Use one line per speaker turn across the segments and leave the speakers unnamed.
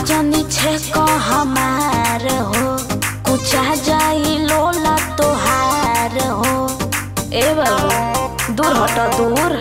जनी छे को हमार हो कुचा जाई लोला तोहार हो ए बाबू दूर हटो दूर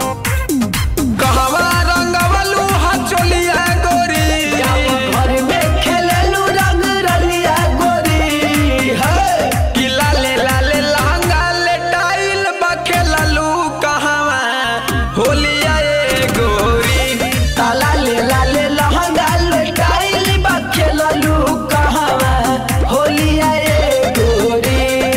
कहवा रंगवलू हा चोलिया गोरी
घर में खेललू रंग रलिया गोरी है
कि लाले लाले लहंगा ले टाइल बा खेललू कहवा होलिया ए गोरी
ताला ले लाले लहंगा लटाइल बा खेललू कहवा होलिया ए गोरी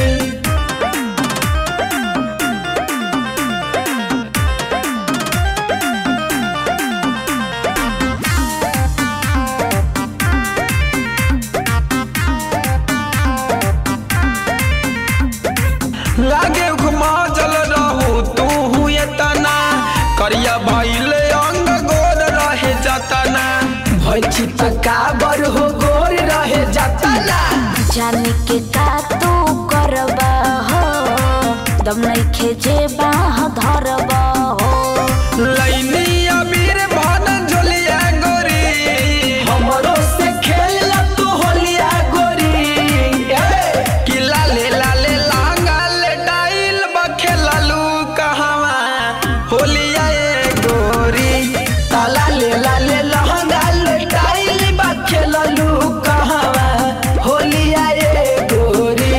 लागे घुमा जल रहू तू हुए तना करिया भइले अंग गोर रहे जतना
भैची तकाबर हो गोर रहे जाताला
जाने के का तू करबा हो दम नइखे जे बाह धरबा हो
लैनी अबीर भन झोलिया गोरी
हमरो से खेल तू होलिया गोरी ए,
कि लाले लाले लहंगा ले टाइल बा खेललू कहवा होलिया ए गोरी
ताला ले लाले लहंगा लटाइल बा खेललू कहवा होलिया ए गोरी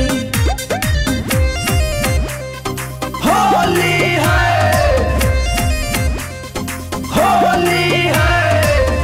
होली है होली है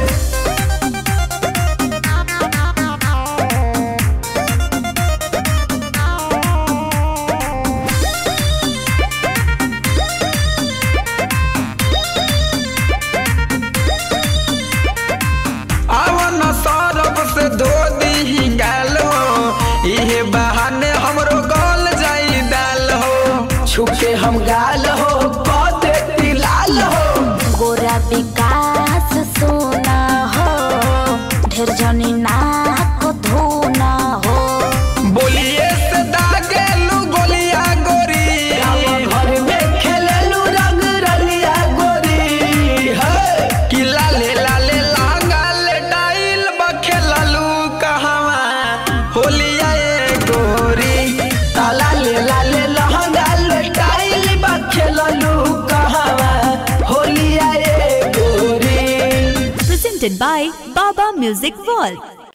आवन सरब से धो दी गाल हो इहे बहाने हमरो गल जाई दाल हो
छुके हम गाल हो कदे लाल हो
गोरा विकास सोना हो ढेर जनी नाक धोना हो
बोलिए से दागेलू गोलिया गोरी
घर में खेललू रंग रलिया गोरी है
कि लाले लाले लांगा ले टाइल बा खेललू कहवा होलिया ए गोरी
ताला ले लाले लहंगा लटाइल बा खेललू कहवा होलिया ए गोरी
presented by Baba Music World.